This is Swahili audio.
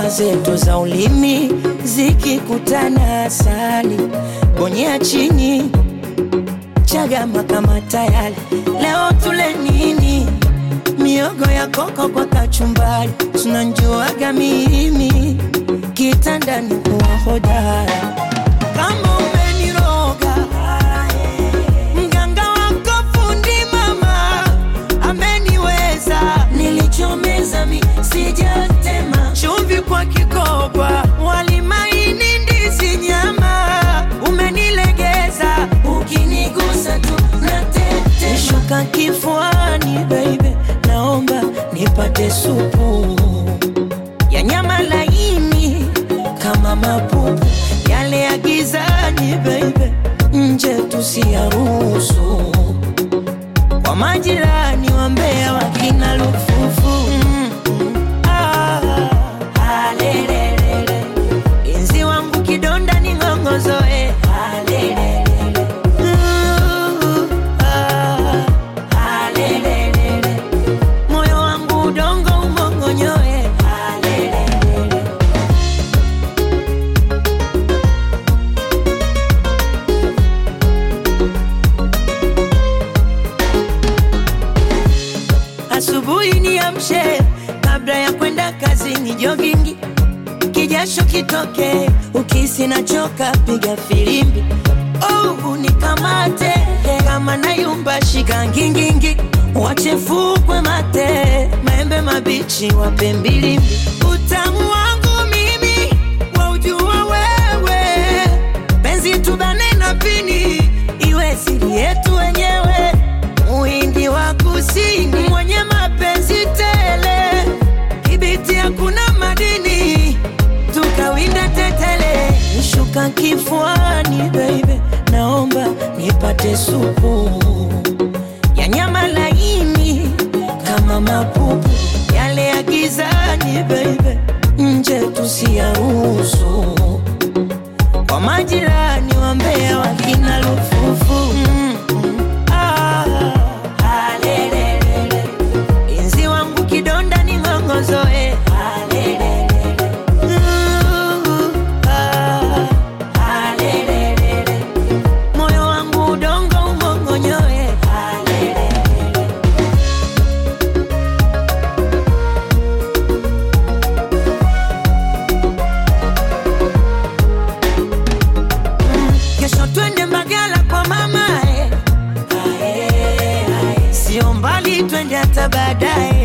zetu za ulimi zikikutana, asali bonyea chini, chagama kama tayari. Leo tule nini? Miogo ya koko kwa kachumbari, tunanjuaga mimi kitandani kuwa hodara. Kama umeniroga mganga wako fundi mama ameniweza, nilichomeza mi sijatema, chumvi kwa kikoba, wali maini, ndizi, nyama, umenilegeza, ukinigusa tu natete, shuka kifuani baby, naomba nipate supu ya nyama laini kama mapupu yale ya gizani baby, nje tusiyaruhusu kwa majirani wa Mbeya wakina lufufu mm, mm, ah, alelelele. Inzi wangu kidonda ni ng'ongozoe alelelele. Uh, ah, alelelele. moyo wangu udongo umongonyoe alelelele. Asubuhi niamshe kabla ya kwenda kazini, jogingi kijasho kitoke, ukisi nachoka, piga filimbi oh, unikamate kama nayumba, shika ngingingi, wache fukwe mate, maembe mabichi wape mbilimbi, utamu wangu mimi waujua wewe, penzi tubane na pini, iwe siri yetu wenyewe Muhindi wa kusini mwenye mapenzi tele, kibiti hakuna madini, tukawinda tetele, nishuka kifuani baby, naomba nipate supu ya nyama laini kama mapupu yale ya gizani baby, nje tusiyaruhusu kwa majirani wa Mbeya wakina lufufu mm, mm, ah, alelelele. Inzi wangu kidonda ni ng'ongozoe alelelele. Uh, ah, alelelele. moyo wangu udongo umongonyoe alelelele. Kesho twende Mbagala kwa mama eh. Sio mbali twende hata baadaye